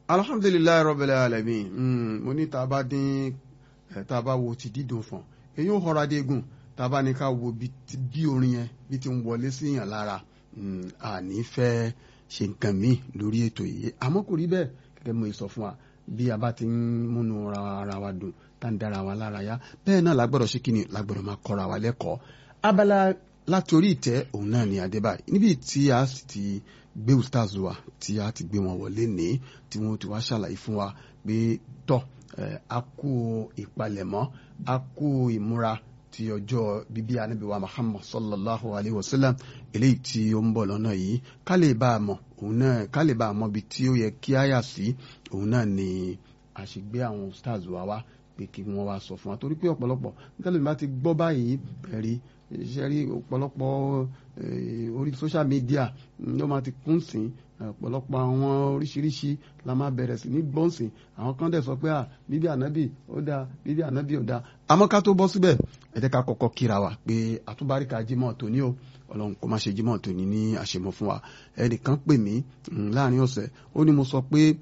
alhamdulilayi rabbil alamin mo ní tá a bá dín tá a bá wo ti dídùn fún èyí ò họra dégun tá a bá ní ká wo bí orin yẹn bí ti ń wọlé sí yàn lára àní fẹ́ ṣe nǹkan míì lórí ètò yìí àmọ́ kò rí bẹ́ẹ̀ gẹ́gẹ́ mo sọ fún wa bí a bá ti ń múnú ara wa dùn tá ń dára wa lára yá bẹ́ẹ̀ náà lágbọ́dọ̀ ṣe kíni lágbọ́dọ̀ máa kọ́ra wa lẹ́kọ̀ọ́ abala láti orí ìtẹ́ òun náà ni adébáyé níbi tí a sì ti gbé ustaz wa tí a ti gbé wọn wọlé ní tí wọn ti wá ṣàlàyé fún wa pé tọ́ a kú ìpalẹ̀mọ́ a kú ìmúra ti ọjọ́ bíbí ànábì wa muhammad sallallahu alayhi wa sallam eléyìí tí ó ń bọ̀ lọ́nà yìí ká lè bá a mọ̀ òun náà ká lè bá a mọ̀ bí tí ó yẹ kí á yà sí òun náà ni àṣegbé àwọn stars wa wá pé kí wọ́n wá sọ fún wa torí pé ọ̀pọ̀lọpọ̀ nítorí bá ti gbọ́ báyìí ẹ̀rí iṣẹ́ rí ọ̀pọ̀lọpọ̀ orí social media ló máa ti kún sí ọ̀pọ̀lọpọ̀ àwọn oríṣiríṣi la máa bẹ̀rẹ̀ sí ní gbọ́nsìn àwọn kan dẹ̀ sọ pé à bíbí ànábì ó dáa bíbí ànábì ó dáa àmọ́ ká tó bọ́ síbẹ̀ ẹ jẹ́ ká kọ́kọ́ kíra wa pé àtúbáríkà jímọ̀ tòní o ọlọ́run kó má ṣe jímọ̀ tòní ní àṣemọ́ fún wa ẹnìkan pè mí láàrin ọ̀sẹ̀ ó ní mo sọ pé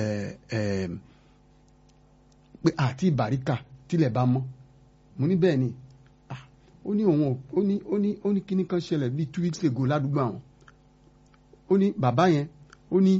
pé àti ìbáríkà tilẹ̀ bá mọ́ mo ní bẹ́ẹ̀ ni ó ní òun ó ní ó ní ó ní kíní kan ṣẹlẹ̀ bíi two weeks ago ládùúgbò àwọn ó ní bàbá yẹn ó ní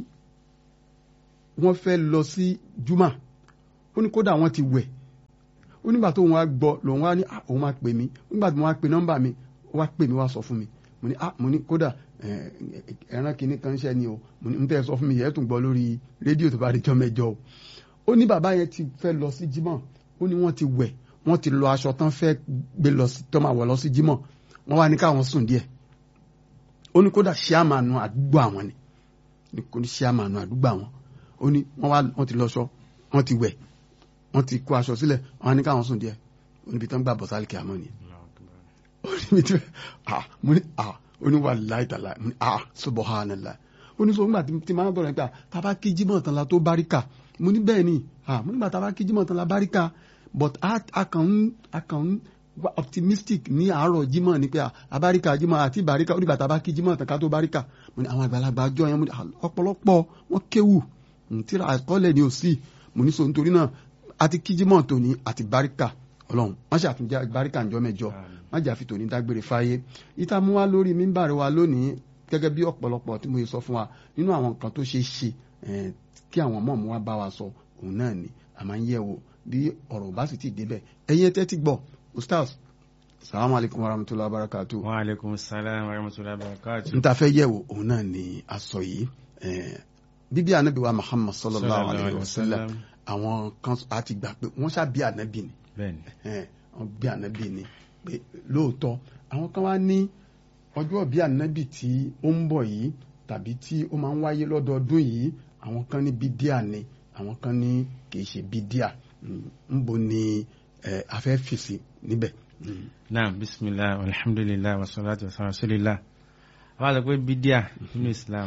wọ́n fẹ́ lọ sí juma ó ní kódà wọ́n ti wẹ̀ ó nígbà tó òun wá gbọ́ lòun wá ní òun máa pè mí nígbà tí mo wá pe nọ́mbà mi ó wá pè mí wá sọ fún mi mo ní mo ní kódà ẹran kíní kan ṣẹ́ ni o mo ní n tẹ́ sọ fún mi yẹn tún gbọ́ lórí rédíò tó bá di jọ́ mẹ́jọ o ó ní bàbá yẹn ti fẹ́ lọ sí jímọ̀ ó ní wọ́n ti wẹ̀ wọ́n ti lọ aṣọ tán fẹ́ gbé lọ sí tọ́ máa wọ̀ lọ sí jímọ̀ wọ́n wá ní káwọn sùn díẹ̀ ó ní kódà ṣíàmánu àdúgbò àwọn ni kò ní ṣíàmánu àdúgbò àwọn ó ní wọ́n wá wọ́n ti lọ́ṣọ wọ́n ti wẹ̀ wọ́n ti kó aṣọ sílẹ̀ wọ́n wá ní káwọn sùn díẹ̀ ó níbi tán gbà bọ̀ sálì kí a mọ̀ ni. ó ní mi tí ah mo ní ah ó ní wàláhì tàlá mo ní ah subhanallah ó ní sọ nígbà tí máa ń bọ̀rọ̀ nípa tàbá kí jímọ̀ tán la tó báríkà mo ní bẹ́ẹ̀ ni ah mo nígbà tàbá kí jímọ̀ tán la báríkà but a kàn ń a kàn ń optimistic ní àárọ̀ jímọ̀ ní pé àbáríkà jímọ̀ àti ìbáríkà onígbà tá a bá kí jímọ̀ tán ká tó báríkà mo ní àwọn àgbàlagbà ọjọ́ yẹn mo ní ọ̀pọ̀lọpọ̀ wọn kéwù tíra àkọọ́lẹ̀ ni ò sí mo ní so nítorí náà àti kí jímọ̀ tòní àti báríkà ọlọ́run wọ́n ṣàtúnjẹ báríkà ńjọ́ mẹ́jọ wọ́n jà fi tòní dágbére fáyé ìta mú wa lórí mímbàrí wa lónìí gẹ́gẹ́ bí ọ̀pọ̀lọpọ̀ tí mo yẹ sọ fún wa nínú àwọn nǹkan tó ṣe é ṣe kí àwọn mọ̀ọ́mú wa bá wa sọ òun náà ni a máa ń yẹ̀ wò bí ọ̀rọ̀ bá sì ti débẹ̀ ẹ̀yin ẹtẹ́ ti gbọ́ ustaz salamu alaykum wa rahmatulahi wa barakatu. wa aleykum salaam wa rahmatulahi wa barakatu. n ta fẹ́ yẹ̀wò òun náà ni a sọ yìí bíbí anabi wa muhammad sallallahu alayhi wa sallam àwọn kan a ti gbà pé wọ́n ṣá bí anabi ni wọ́n bí anabi ni pé lóòótọ́ àwọn kan wá ní ọjọ́ bí anabi tí ó ń bọ̀ yìí tàbí tí ó máa ń wáyé lọ́dọọdún yìí àwọn kan ní bídíà ni àwọn kan ní kì í ṣe bídíà ń bo ni a fẹ́ fèsì níbẹ̀. naam bisimilah alhamdulilah wasalaatu wasalaam rasulillah àwọn àti pé bídíà nínú islam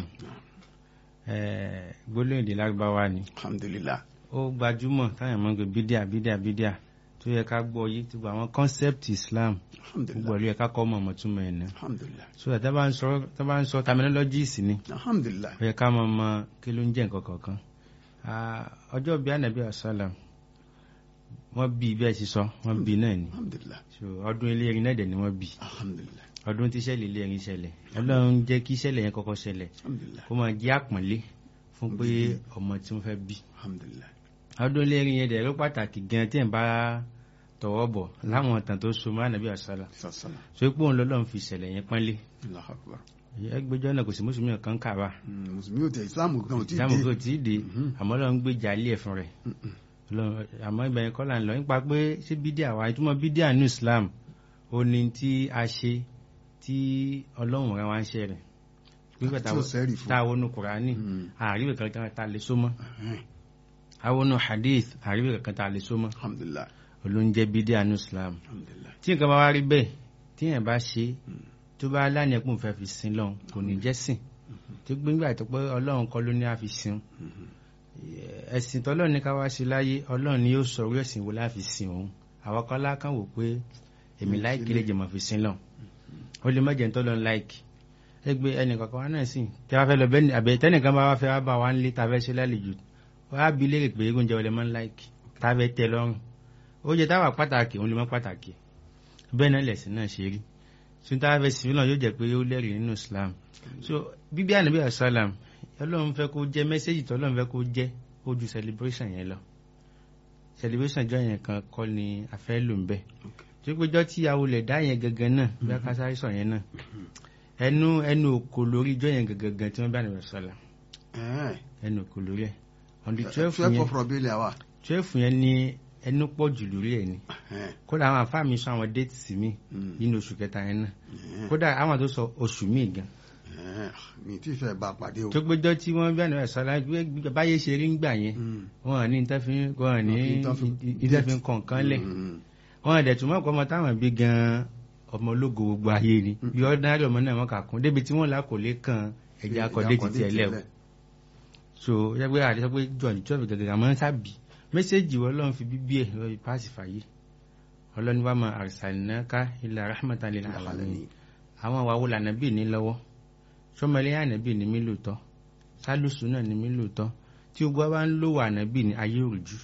gbólóhùn èdè lárúbáwá ni alhamdulilah. ó gbajúmọ̀ táyà mọ́ pé bídíà bídíà bídíà tó yẹ ká gbọ́ yé tó gba àwọn concept islam gbogbo ẹ̀rí ẹ̀ká kọ́ mọ̀ mọ̀túnmọ̀ ẹ̀ náà alhamdulilah. so tá bá ń sọ tá bá ń sọ terminologies ni alhamdulilah. ó yẹ ká mọ̀ mọ̀ kí ló ń jẹ́ nǹkan kọ̀ọ̀kan ọjọ́ bíi anabi asalam wọ́n bí bẹ́ẹ̀ sì sọ wọ́n bí náà ni alhamdulilah. so ọdún eléyìí náà dẹ̀ ni wọ́n bí alhamdulilah. ọdún tí ṣẹlẹ̀ eléyìí ṣẹlẹ̀ ọlọ́run jẹ́ kí ṣẹlẹ̀ yẹn kọ́kọ́ ṣẹlẹ̀ alhamdulilah. kó máa jẹ́ àpọ́nlé fún pé ọmọ tí wọ́n fẹ́ bí alhamdulilah. ọdún eléyìí yẹn dẹ̀ ló pàtàkì gan tí ẹ̀ bá tọwọ́ bọ̀ láwọn ọ̀tàn tó so mọ́ anabi asalam sasana. so pé òun lọ́lọ́run fi ṣẹlẹ̀ yẹn pọ́nlé Allahu akbar. ẹgbẹ́jọ́ náà kò sí mùsùlùmí kan kà wá Mm, mùsùlùmí ò tẹ ìsìlámù gan ò tí ì ìdáàmú dé. kò tí ì dé àmọ́ ọlọ́run gbèjà ilé ẹ̀ fún rẹ̀ Ọlọ́run- àmọ́ ibẹ̀ yẹn kọ́ là ń lọ nípa pé ṣé bídíà wa ìtumọ̀ bídíà ní Islam ó ní tí a ṣe tí ọlọ́run rẹ̀ wá ń ṣe rẹ̀ pípẹ́ Tí ò sẹ́rì fún. tá a wọnú Kùránì Mm. àríwẹ̀ kankan tá a lè so mọ́ Ẹhẹ́n. a wọnú Hadith àríwẹ̀ kankan tá a lè so mọ́ alhamdulilah. olóúnjẹ bídíà ní Islam alhamdulilah. tí nǹkan bá wá rí bẹ́ẹ̀ tí yẹn bá ṣe tó bá lánàá pò ń fẹ́ fi sin lọ́hùn kò ní jẹ́ sìn tó gbégbá tó pé ọlọ́run kọ́ ló ní àfi sin ẹ̀sìn tọ́lọ́run ní ká wá sí láyé ọlọ́run ni yóò sọ orí ẹ̀sìn wo láfi sin òun àwọn kan lákàn wò pé èmi láìkí lè jẹ̀mọ̀ fi sin lọ́hùn ó lè má jẹ́ tọ́lọ́run láìkí ẹgbẹ́ ẹnì kankan wá náà sìn tí a bá fẹ́ lọ bẹ́ẹ̀ àbẹ̀ tẹ́nìkan bá wá fẹ́ wá bá wa ń lé ta fẹ́ ṣe lálejò wọ́n á bi léèrè pé oúnjẹ wọlé máa ń láìkì tábẹ́ tẹ lọ́rùn oúnjẹ táwà pàtàkì òun lè mọ́ pàtàkì bẹ́ẹ̀ náà lẹ̀sìn náà ṣe rí sunta fẹ́ sí náà yóò jẹ́ pé ó lẹ́rìí nínú Islam so bíbí ànábì asalam ọlọ́run fẹ́ kó jẹ́ mẹ́sẹ́jì tó ọlọ́run fẹ́ kó jẹ́ ó ju celebration yẹn lọ celebration jọ yẹn kan kọ́ ni a fẹ́ lò ń bẹ̀ tó pé jọ́ tí awolẹ̀ dá yẹn gangan náà bí a ká sáré sọ yẹn náà ẹnu ẹnu òkò lórí jọ yẹn gangan tí wọ́n bá ànábì asalam ẹnu òkò lórí ẹ̀ on the twelve twelve yẹn of Rabiul Awwal twelve yẹn ni ẹnu pọ̀ jù lórí ẹ̀ ni kódà àwọn àfáà mi sọ àwọn déètì sí mi nínú oṣù kẹta yẹn náà kódà àwọn tó sọ oṣù míì gan mi tí fẹ́ bá pàdé o. tó péjọ tí wọ́n bí àná ẹ̀sọ́ láti báyé ṣe rí ńgbà yẹn wọ́n ní ìtẹ́fín wọ́n ní ìtẹ́fín kọ̀ọ̀kan lẹ̀ wọ́n dẹ̀ túmọ̀ pé ọmọ táwọn bí gan ọmọ ológo gbogbo ayé ni bí ordinary ọmọ náà wọ́n kà kún débi tí wọ́n là kò lè kan ẹ̀jẹ̀ akọ̀dé ti tiẹ̀ lẹ̀ o so yẹ́pẹ́ àti sọ pé john twelve gẹ́gẹ́ àmọ́ sábì mẹ́sẹ̀gì wọ́n lọ́n fi bíbí ẹ̀ lọ́ọ́ fi páàsì fàyè ọlọ́ni wa ma arsalnaka illa rahmatan lil alamin àwọn àwa wo lànà bíi ní lọ́wọ́ sọmọlẹ́ ànábì ní mí lóòótọ́ sálùsù náà ní mí lóòótọ́ tí o gbọ́ bá ń lò wà ànábì ní ayé òrùjú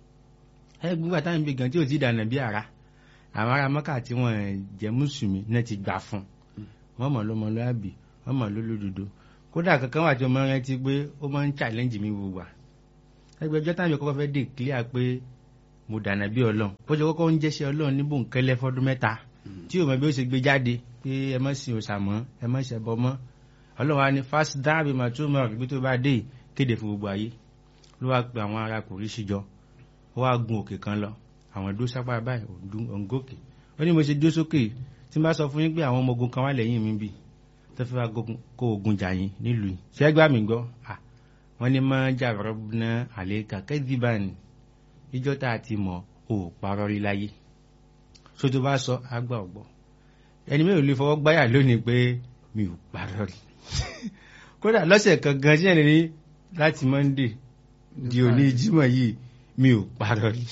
ẹ gbígbà táwọn ibi gan tí ò ti dànà bí ara àwọn ará mọ́kà tí wọ́n jẹ́ mùsùlùmí náà ti gbà fún wọ́n mọ̀ lọ́mọ lọ́àbì wọ́n mọ̀ lólódodo kódà kankan wà tí ọmọ rẹ ti pé ó máa ń challenge mi gbogbo wa ẹgbẹ́ ọjọ́ táwọn kọ́kọ́ fẹ́ dé clear pé mo dànà bí ọlọ́run bó ṣe kọ́kọ́ ń jẹ́ṣẹ́ ọlọ́run níbò ń kẹ́lẹ́ fọ́dún mẹ́ta tí ò mọ̀ bí ó ṣe gbé jáde pé ẹ má sin òòṣà mọ́ ẹ má ṣẹbọ mọ́ ọlọ́run wa ni fast dáàbì mà tó mọ̀ ibi tó bá dé kéde fún gbogbo ayé ló wá pe àwọn ará kò rí síjọ ó wá gun òkè kan lọ àwọn dó sápá báyìí òǹgòkè ó ní mo ṣe dó sókè tí n bá sọ fún yín pé àwọn ọmọ ogun kan wà lẹ́yìn mi bì tó fi wá kó ogun jà yín nílùú yìí ṣé gbà mí gbọ́ wọ́n ní mọ́ jàrọ́bùnà àlékà kẹ́dìbàn ìjọ tá a ti mọ̀ ò parọ́ rí láyé so tó bá sọ àgbà ọ̀gbọ́ ẹni mẹ́rin lè fọwọ́ gbáyà lónìí pé mi ò parọ́ rí kódà lọ́sẹ̀ kan gan sí ẹni láti monday di òní jímọ̀ yìí mi ò parọ́ rí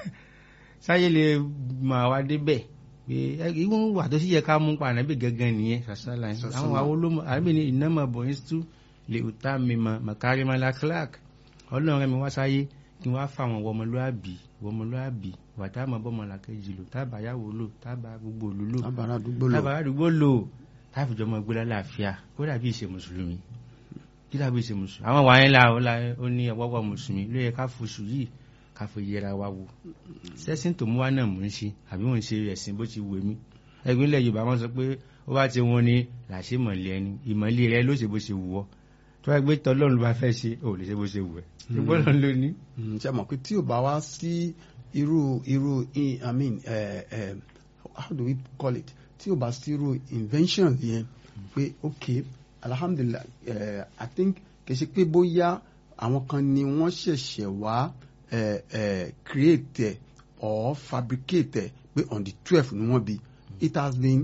sáyé lè máa wá débẹ̀ pé ìwọ̀n wà tó sì yẹ ká mú pa ànábì gangan nìyẹn sàṣàlà àwọn àwọn olómọ ànábì ní ìnámọ̀ bọ̀ ní tú lè ta mímọ makarimala clark ọlọ́run rẹ̀ mi wá sáyé kí wọ́n á fa àwọn wọmọlúàbí wọmọlúàbí wà tá a mọ̀ bọ́mọ làkejì lò tábà yàwó lò tábà gbogbo òlò lò tábàrà àdúgbò lò tábà àdúgbò lò táfìjọ mọ gbé lálàáfíà kó dàbí ìṣe mùsùlùmí kí dàbí ìṣe mùsùlùmí àwọn wàá ńlá ó ní ọwọ́wọ́ mùsùlùmí ló yẹ ká foṣù yìí ká fi yẹra wa wò sẹ́sìn tó mú wa náà mò ń ṣe àbí mò ń ṣe ẹ̀sìn bó ti wù mí ẹgbẹ́ ilẹ̀ yorùbá wọn sọ pé ó bá ti wọn ni làṣẹ mọ̀lẹ́ ẹni ìmọ̀lẹ́ rẹ ló ṣe bó ṣe wù ọ́ tó wá gbé tọ́lọ́run ló bá fẹ́ ṣe ò lè ṣe bó ṣe wù ẹ́ ṣùgbọ́n lọ́n ló ní. ṣe mọ̀ pé tí ò bá wá sí irú irú i mean uh, uh, how do we call it tí ò bá sí irú invention yẹn pé ok alhamdulilah uh, i think kì í ṣe pé bóyá àwọn kan ni wọ́n ṣẹ̀ṣẹ̀ wá uh, uh, create or fabricate pé on the twelve ni wọ́n bí it has been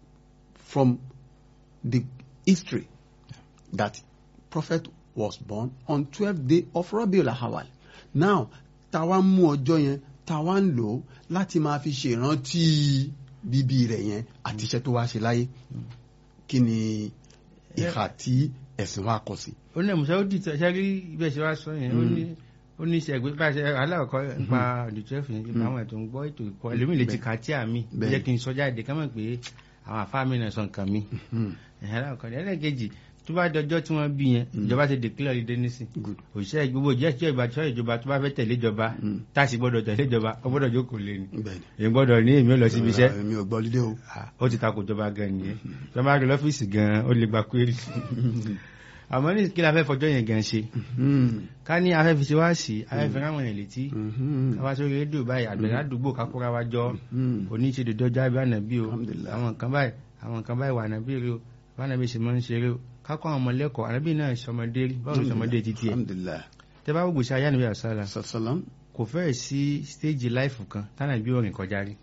from the history that prophet was born on twelfth day of Rabiul Awwal now táwa mú ọjọ́ yẹn táwa ń lò ó láti máa fi ṣèrántí bíbí rẹ̀ yẹn àti iṣẹ́ tó wá ṣe láyé kí ni ìhà tí ẹ̀sìn wa kọ sí. ó ní ẹ̀mùsẹ́ ó di ṣe rí bí ẹ ṣe wá sọ yẹn ó ní ó ní ṣe ẹgbẹ́ báṣẹ aláwọ̀kọ́ nípa ọ̀dùtú ẹ̀fìn nípa àwọn ètò ń gbọ́ ètò ìkọ́ ẹlòmíì lè ti kà á tí àmì jẹ́ kí n sọ jáde ká mọ̀ pé àwọn àfáà mi náà sọ nǹkan mi aláwọ̀kọ́ ẹlẹ́gẹ̀jì tó bá dọjọ́ tí wọ́n bí yẹn ìjọba ti declare holiday nísìn òṣìṣẹ́ gbogbo jẹ́ ìjọ ìbá tíọ́ ìjọba tó bá fẹ́ tẹ̀lé ìjọba tá a sì gbọ́dọ̀ tẹ̀lé ìjọba ó gbọ́dọ̀ jókòó lé ni èyí gbọ́dọ̀ ní èmi ò lọ síbi iṣẹ́ èmi ò gbọ́ lílé o. ó ti takò ìjọba gan nìyẹn ìjọba rí lọ́fíìsì gan ó lè gba query àmọ́ ní kí la fẹ́ fọjọ́ yẹn gan ṣe ká ní afẹ́ fi ṣe wá sí afẹ́ fi ráwọn yẹn létí káwá sórí rédíò báyìí àgbẹ̀rẹ̀ àdúgbò kákúra wa jọ oníṣèdè dọ́jà bí ànàbí o àwọn nǹkan báyìí àwọn nǹkan báyìí wà ànàbí rẹ o bá ànàbí ṣe máa ń ṣeré o kákọ́ àwọn ọmọ lẹ́kọ̀ọ́ ànábì náà ṣọmọdé rí báwo ṣọmọdé títí ẹ̀ tẹ́ bá gbogbo ṣe ayé ànábì àṣàlà kò fẹ́ẹ̀ sí stéèjì láìfù kan tánàbí òrìn kọjá rí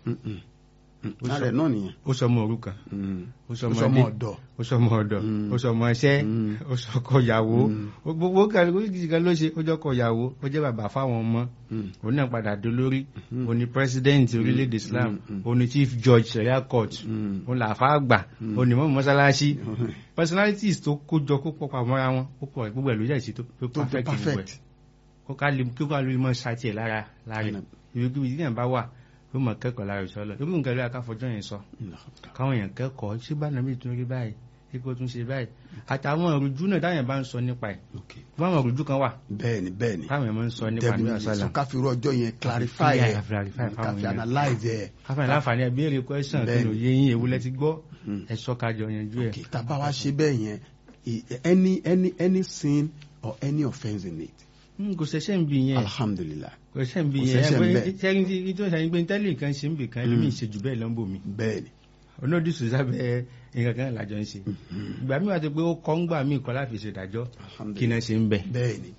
ààrẹ náà nìyẹn ó sọmọ òrukàn ó sọmọ ọ̀dọ̀ ó sọmọ ọ̀dọ̀ ó sọmọ ẹṣẹ́ ó sọkọ ìyàwó gbogbo kan ló ṣe ó jọkọ ìyàwó ó jẹ́ bàbá fáwọn ọmọ òun náà padà dolórí òun ni president orílẹ̀-èdè Islam òun ni chief judge sharia court òun làáfà àgbà òun ni mọ́mú mọ́sálásí personalities tó kójọ kó pọ̀ pàmò ara wọn ó pọ̀ gbogbo ẹ̀ ló jẹ́ ìṣe tó perfect kó ká lè kí wọ́n lè mọ ṣáàtì ẹ̀ lára lára Àná. ibi kíbi tí yẹn bá wà yóò mọ kẹ́kọ̀ọ́ lára ìṣọ́ lọ irú nǹkan lóyè akáfọjọ́ yẹn sọ káwọn èèyàn kẹ́kọ̀ọ́ ṣé bá nàbí tún rí báyìí ṣé kó tún ṣe báyìí àtàwọn òrùjú náà táwọn èèyàn bá ń sọ nípa ẹ̀ ok báwọn òrùjú kan wà bẹ́ẹ̀ni bẹ́ẹ̀ni táwọn èèyàn máa ń sọ nípa níbi àṣàlà so káfíńrú ọjọ́ yẹn clarify clear, ẹ̀ clarify fáwọn káfí èèyàn. analyze ẹ̀ káfíń láǹfààní ẹ̀ béèrè question kí Bẹ́ẹ̀ni. ló yé yín ewu lẹ ti gbọ́ Mm. ẹ sọ kájọ yanjú ẹ̀ ok tàbá wa ṣe bẹ́ẹ̀ yẹn i- any any any sin or any offence in it Mm, kò ṣẹ̀ṣẹ̀ ń bi yẹn alhamdulillah kò ṣẹ̀ṣẹ̀ ń bi Kò yẹn ṣẹ̀ṣẹ̀ ń ẹ bẹ̀. pé sẹ́yìn tí tó ṣàyìn pé tẹ́lẹ̀ kan ṣe ń bì kan ẹlòmíì ṣe jù bẹ́ẹ̀ lọ́nbò mi bẹ́ẹ̀ni onódì sùsábẹ́ nǹkan kan lájọ ń ṣe ìgbà mi wà tó pé ó kọ́ ń gbà mí kọ́ láti ṣèdájọ́ kí alhamdulillah náà ṣe ń bẹ̀ bẹ́ẹ̀ni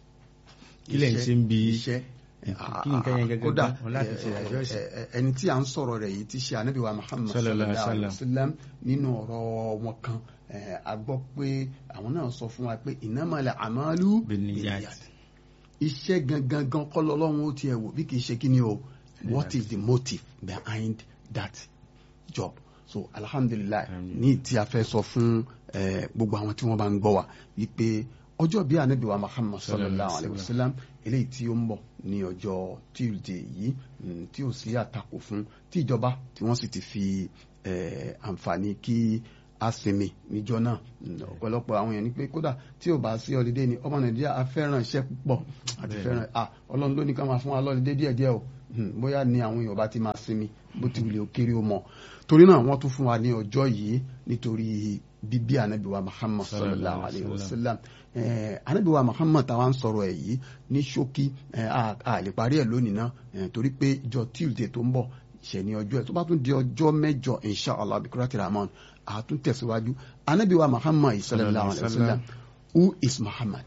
Kí lẹ̀ ń ṣe ń bi- iṣẹ́ kí nǹkan yẹn gẹ́gẹ́ kódà gan, wọn láti ṣe ẹ, ìdájọ́ ẹ̀sìn. ẹ, ẹ, ẹni tí a ń sọ̀rọ̀ rẹ̀ yìí ti ṣe ànábì wa Muhammad Sallallahu sallallahu alaihi alaihi wasallam nínú ọ̀rọ̀ wọn kan ẹ, a gbọ́ pé àwọn náà sọ fún wa pé innamal a'malu Binniyat. binniyat iṣẹ́ gangan gan kọ́ lọ́lọ́run ó tiẹ̀ wò bí kì í ṣe kí ni o what is the motive behind that job so alhamdulillah Alhamdulillah. ní tí a fẹ́ sọ fún eh, gbogbo àwọn tí wọ́n bá ń gbọ́ wa wípé ọjọ́ bí anabi wa muhammad sallallahu alayhi wa sallam eléyìí tí ó ń bọ̀ ní ọjọ́ tuesday yìí mm, tí ò sí àtakò fún tí ìjọba tí wọ́n sì ti fi eh, àǹfààní kí a sinmi níjọ́ náà Mm, ọ̀pọ̀lọpọ̀ àwọn èèyàn ní pé kódà tí ò bá sí ọlídé ni ọmọ nàìjíríà a fẹ́ràn iṣẹ́ púpọ̀ àti Bẹ́ẹ̀ni. fẹ́ràn ah ọlọ́run ló ní ká máa fún wa lọ́lídé díẹ̀díẹ̀ o Mm, bóyá ni àwọn èèyàn bá ti máa sinmi bó ti wulẹ̀ ó kéré ó mọ̀ torí náà wọ́n tún fún wa ní ọjọ́ yìí nítorí bíbí ànábì wa muhammad sallallahu alayhi wa sallam Eh, ànábì wa muhammad táwa ń sọ̀rọ̀ ẹ̀ yìí ní ṣókí eh, a a lè parí ẹ̀ lónìí náà eh, torí pé ìjọ tuesday tó ń bọ̀ ṣẹ̀ ní ọjọ́ ẹ̀ tó bá tún di ọjọ́ mẹ́jọ inshallah bikurati rahman a tún tẹ̀síwájú ànábì wa muhammad sallallahu alayhi wa sallam who is muhammad.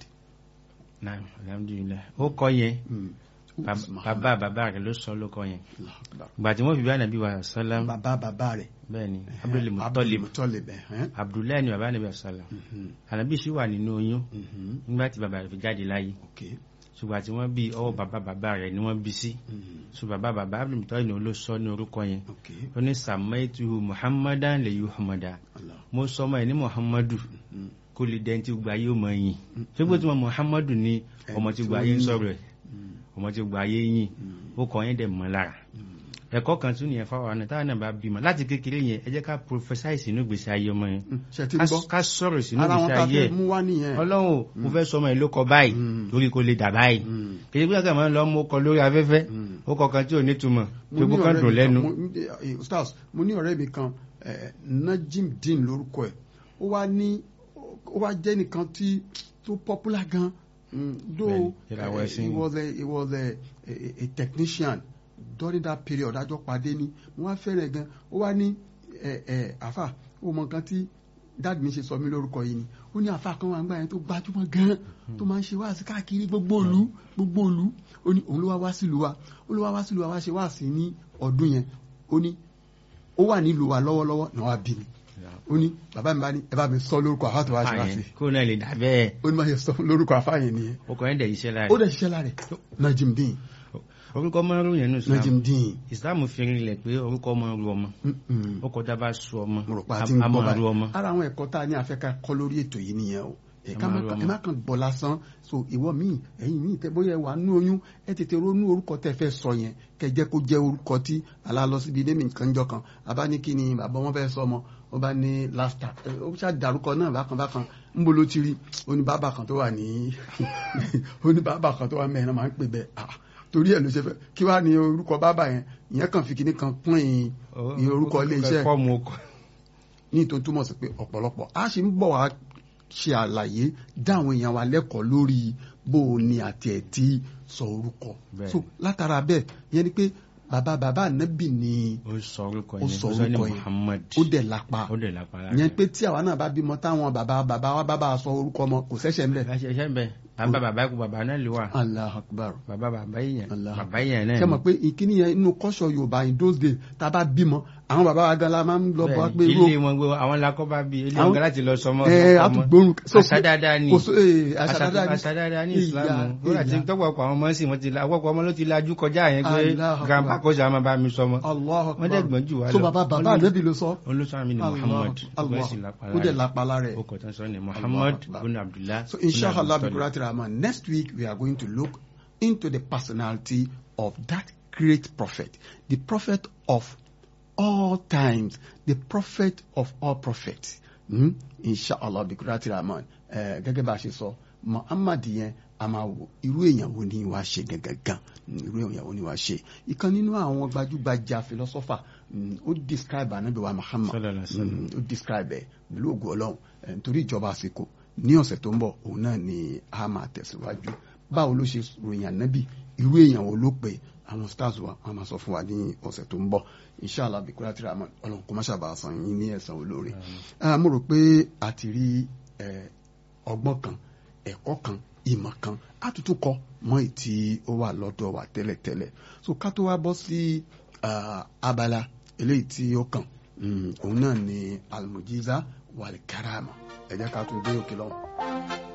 Naam, alhamdulillah ó kọ́ yẹn Mm. Who bab- is Muhammad? bàbá bàbá rẹ̀ ló sọ ló kọ́ yẹn Allahu Akbar. ìgbà tí wọ́n fi bí ànàbí wa sálám bàbá bàbá rẹ̀ bẹ́ẹ̀ ni Abdul Muttalib Abdul-Muttalib, eh? Abdullahi ni bàbá ànàbí wa sálám Mhm, ànàbí sì wà nínú oyún mhm. nígbà tí bàbá rẹ̀ fi jáde láyé Okay. ṣùgbọ́n tí wọ́n bí ọwọ́ bàbá bàbá rẹ̀ ni wọ́n bí sí Mhm. ṣùgbọ́n bàbá bàbá Abdul Muttalib ni ló sọ ní orúkọ yẹn Okay. ó ní sàmẹ́tù muhammadan lè yí muhammada Allah. mo sọ ọmọ ẹ̀ ní muhammadu Mhm. kó lè dẹ́ntì gba yóò mọ yìn ṣùgbọ́n tí wọ́n muhammadu ni ọmọ tí gba ayé ń sọ̀rọ̀ ẹ̀ Mhm. ọmọ tí gba ayé yìn Mhm. ó kọ yẹn dẹ̀ mọ́ lára ẹ̀kọ́ kan tún nìyẹn fáwọn ọ̀nà táwọn náà bá bímọ láti kékeré yẹn ẹ jẹ́ ká prophesize sínú ìgbésí ayé ọmọ yẹn Mm. ṣe ti Ká- gbọ́ ká sọ̀rọ̀ sínú ara wọn ìgbésí ta ayé fẹ́ ẹ̀ mú wá nìyẹn. ọlọ́run ò, mo fẹ́ sọmọ ẹ̀ ló kọ báyìí Mm. torí kò lè dà báyìí Mm. kìí pé ọkàn máa ń lọ mú kọ lórí afẹ́fẹ́ Mm. ó kọ kan tí ò ní túmọ̀ Mo tó ní kó kàn ọ̀rẹ́ dùn mi lẹ́nu kan, mo- eh, Ustaz, mo ní ọ̀rẹ́ mi kan eh, Najim Dean lórúkọ ẹ̀ ó wá ní ó wá jẹ́ nìkan tí tó popular gan Mm, though Bẹ́ẹ̀ni, ìràwọ̀ eh, ẹ̀sìn he ni. was a he was a, a, a technician during that period àjọ pàdé ni mo wá fẹ́rẹ̀ gan ó wá ní ẹ ẹ àfà ó mọ nǹkan tí dáàdì mi ṣe sọ mí lórúkọ yìí ni ó ní àfà kan wà ń gbà yẹn tó gbajúmọ̀ gan tó máa ń ṣe wáàsí káàkiri gbogbo ìlú gbogbo ìlú ó ní òun ló wá wá sílùú wa ó ló wá wá sílùú wa wá ṣe wáàsí ní ọdún yẹn ó ní ó wà nílùú wa lọ́wọ́lọ́wọ́ náà wá bí mi ó ní bàbá mi bá ní ẹ bá mi sọ lórúkọ àfà tó wá ṣe wáàsí kó náà lè dà bẹ́ẹ̀ ó ní má ṣe sọ lórúkọ àfà yẹn nìyẹn ó kọ yẹn dẹ̀ iṣẹ́ lára ó dẹ̀ ṣiṣẹ́ lára ẹ̀ Najim Dean orúkọ máa ń ròyìn nínú Islam Najim Dean Islam fi rinlẹ̀ pé orúkọ máa ń ru ọmọ Mm-mm. ó kọjá bá su ọmọ mo rò pé a a ti ń a gbọ́ máa ru ọmọ báyìí ara àwọn ẹ̀kọ́ tá a ní afẹ́ká kọ́ lórí ètò yìí nìyẹn o ẹ A ká máa má ru kàn- ọmọ. ẹ má kàn bọ̀ lásán so ìwọ míì ẹ̀yin míì tẹ bóyá ẹ wà nú oyún ẹ tètè ronú orúkọ tẹ fẹ́ sọ yẹn kẹ jẹ́ kó jẹ́ orúkọ tí alálọ síbi ilé mi nǹkan jọ kan abá ní kí ni bàbá wọn fẹ́ sọ ọmọ wọn bá ní láfta ó ṣáà dárúkọ náà bákan bákan ń bolo ti rí oníbàbà kan tó wà ní oníbàbà kan tó wà mẹ́rin náà máa ń pè bẹ́ẹ̀ ah torí ẹ̀ ló ṣe fẹ́ kí wàá ní orúkọ bàbá yẹn ìyẹn kàn fi kíní kan pín in orúkọ ilé iṣẹ́ fọ́ọ̀mù ọkọ̀ ní tó túmọ̀ sí pé ọ̀pọ̀lọpọ̀ a ṣe ń bọ̀ wá ṣe àlàyé dá àwọn èèyàn wa lẹ́kọ̀ọ́ lórí bó o ní àti ẹ̀ tí sọ orúkọ Bẹ́ẹ̀. so látara bẹ́ẹ̀ yẹn ni pé bàbá bàbá ànábì ni ó sọ orúkọ ó yẹn sọ ó sọ ní orúkọ yẹn Muhammad ó dẹ̀ lápá ó dẹ̀ lápá lára yẹn pé tí àwa náà bá bímọ táwọn bàbá bàbá wa bá bá a sọ orúkọ ọmọ kò sẹ́sẹ̀ ńlẹ̀ láṣẹ iṣẹ́ bẹ́ẹ̀ bàbá bàbá ikú bàbá náà lè wà allah akbar bàbá bàbá yẹn Allah. bàbá yẹn náà ṣe mọ̀ pé ìkíní yẹn inú kọ́ṣọ́ yorùbá in those days tá a bá bímọ àwọn bàbá wa gan la máa ń lọ bọ́ pé Bẹ́ẹ̀ni, irú ilé wọn gbé àwọn lakọ́ bá bí ilé Àwọn- wọn láti lọ sọmọ ẹ sọmọ. àtúgbòrún àṣà dáadáa ni kò so ee àṣà àṣà dáadáa ni àṣà dáadáa ní Ìyá, ìsìlámù ó láti ìyá. tọ́pọ̀pọ̀ àwọn ọmọ sí wọn ti la ọ̀pọ̀pọ̀ ọmọ ló ti lajú kọjá yẹn pé Allah grandpa Akbar. kò sàmà bá mi sọmọ Allah wọ́n dẹ̀ gbọ́n jù wá so lọ. bàbá bàbá Wọ́n ní- ànábì ló sọ olùsọ mi ni Allah, Muhammad Allah. ó sì lápá ó dẹ̀ lára lápá lára ẹ̀ ó kọ̀ tán sọ ni Muhammad Akbar. bin Abdullah So bin inshallah Abdul bi Rahman next week we are going to look into the personality of that great prophet, the prophet of all times, the prophet of all prophets. Hmm? Inshallah, bikurati rahman. Eh, gẹ́gẹ́ bá a ṣe sọ, Muhammad yẹn a máa wò irú èèyàn wo ni wàá ṣe gangan irú èèyàn wo ni wàá ṣe. Ìkan nínú àwọn gbajúgbajà philosopher mm, ó describe anabi wa Muhammad Sallallahu alaihi wasallam. Mm, ó describe ẹ̀ pẹ̀lú ògùn ọlọ́run eh, nítorí ìjọba àsìkò ní ọ̀sẹ̀ tó ń bọ̀ òun náà ni a máa tẹ̀síwájú báwo ló ṣe ròyìn ànábì irú èèyàn wo ló pè àwọn stars wa wọn máa sọ fún wa ní ọ̀sẹ̀ tó ń bọ̀ inshallah bikura tí ramon ọlọ́run kò má ṣàbà san yín ní ẹ̀san olóore Ah, mo rò pé a ti rí eh, ọgbọ́n kan ẹ̀kọ́ kan ìmọ̀ kan àtútù kọ mọ́ ìtì ó wà lọ́dọ̀ wa tẹ́lẹ̀tẹ́lẹ̀ so ká tó wá bọ́ sí ah, abala eléyìí tí ó kàn mm, òun náà ni almujiza wal karama ẹ jẹ́ ká tún dé òkè lọ́wọ́.